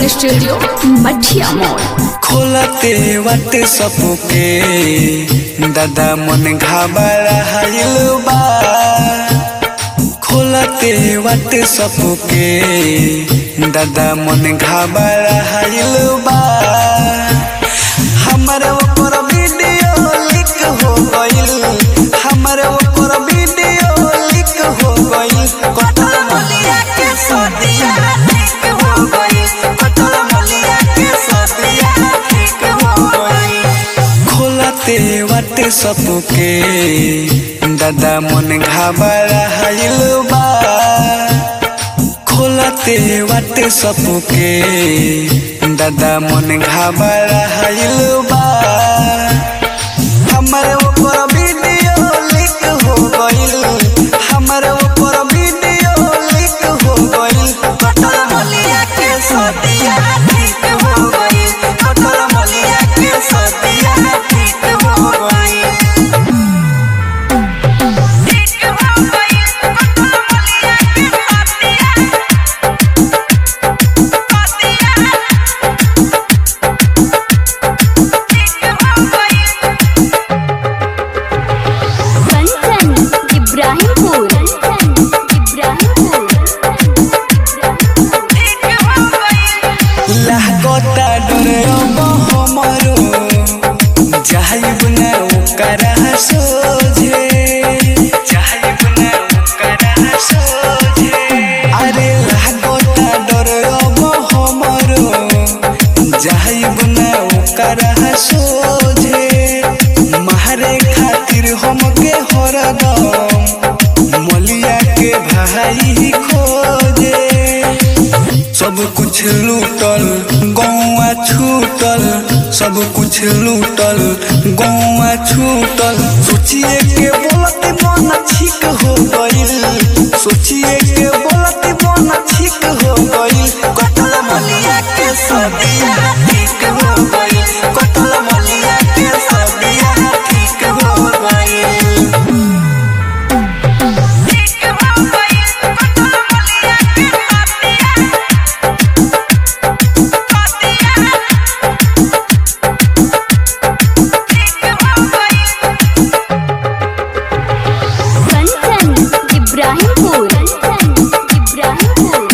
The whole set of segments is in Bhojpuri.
स्टूडियो मठिया मोड़ खोलते वट सपुके दादा मन घाबरा हाइल बा खोलते वट सपुके दादा मन घाबरा हाइल बा हमर ऊपर वीडियो लिक हो गइल हमर ऊपर वीडियो लिक हो गइल कटल मलिया के सदिया ठीक हो गइल कटल मलिया के सदिया ठीक हो गइल खोलते वाटे सपुके दादा मन घाबरा हाइल बा खोलते वाटे सपुके दादा मन घाबरा हाइल बा हमर ऊपर वीडियो लिक हो गइल हमर ऊपर वीडियो लिक हो गइल कटल मलिया के सदिया ठीक हो गइल कटल मलिया के सदिया ठीक हो गइल कंचन इब्राहिमपुर इब्राहिमपुर लागता डरे अब हमरो जाइब ना ओकरा सोझे जाइब ना ओकरा सोझे अरे लागता डरे अब हमरो जाइब ना ओकरा सोझे मारे खातिर हमके हरदम मलिया के भाई खोजे सब कुछ लूटल गौआ छूटल सब कुछ लूटल गौआ छूटल सोचिए के बोलत मन ठीक हो गइल सोचिए के बोलत मन ठीक हो गइल कटल मलिया के सदिया ठीक हो गइल कटल मलिया के सदिया ठीक हो गइल कंचन इब्राहिमपुर इब्राहिमपुर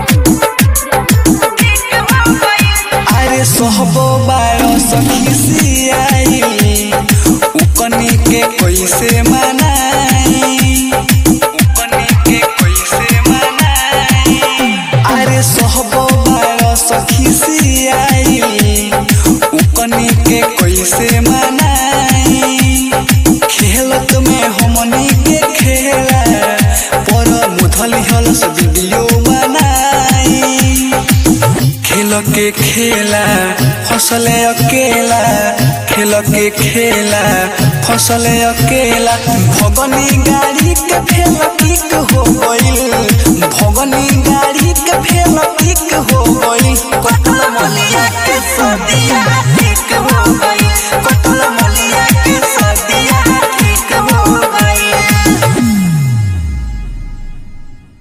अरे सोहबो बारो सखी सियाई उकनी के कैसे मनाई उकनी के कैसे मनाई अरे सोहबो बारो सखी सियाई उकनी के कैसे मनाई खेलत में हमनी के खेला पर मुधली हलस वीडियो बनाई खेल के खेला फसले अकेला खेल के खेला फसले अकेला भगनी गाड़ी के फेल किक हो गइल